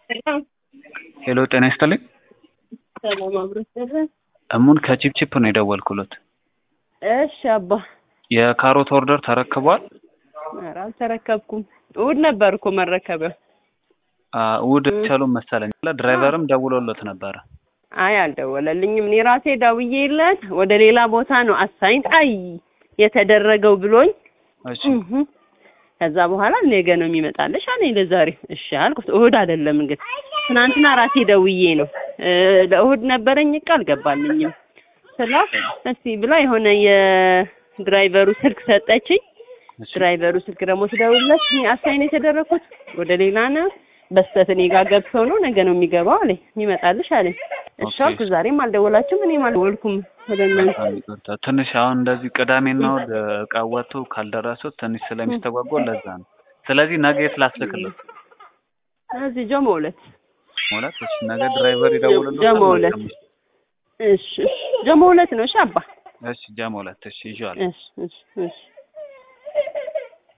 ሄሎ ጤና ይስጥልኝ። ሰላም አብሮት ደረ እሙን ከቺፕቺፕ ነው የደወልኩሎት። እሺ አባ የካሮት ኦርደር ተረክቧል? ኧረ አልተረከብኩም። እሑድ ነበር እኮ መረከቢያው። አ፣ እሑድ ቻሉን መሰለኝ። ድራይቨርም ደውሎሎት ነበረ። አይ አልደወለልኝም። እኔ ራሴ ደውዬለት ወደ ሌላ ቦታ ነው አሳይን አይ የተደረገው ብሎኝ እሺ እህ ከዛ በኋላ ነገ ነው የሚመጣልሽ አለኝ ለዛሬ። እሺ አልኩት። እሑድ አይደለም እንግዲህ ትናንትና ራሴ ደውዬ ነው እ፣ ለእሑድ ነበረኝ እቃ አልገባልኝም ስላ እስቲ ብላ የሆነ የድራይቨሩ ስልክ ሰጠችኝ። እሺ ድራይቨሩ ስልክ ደግሞ ስደውልለት እኔ አሳይን የተደረኩት ወደ ሌላ ነው በስተት እኔ ጋር ገብተው ነው ነገ ነው የሚገባው አለኝ የሚመጣልሽ አለኝ። እሺ ኦኬ። አልኩ። ዛሬም አልደወላችሁም እኔም አልደወልኩም ወደ እናንተ። በጣም ይቅርታ። ትንሽ አሁን እንደዚህ ቅዳሜና እሑድ እቃ ወጥቶ ካልደረሱት ትንሽ ስለሚስተጓጎል ለዛ ነው። ስለዚህ ነገ የት ላስልክለት? እዚህ ጀሞ ሁለት ማለት እሺ፣ ነገ ድራይቨር ይደውልልዎታል? ጀሞ ሁለት እሺ እሺ ጀሞ ሁለት ነው። እሺ አባ እሺ፣ ጀሞ ሁለት እሺ፣ ይዤዋለሁ። እሺ እሺ እሺ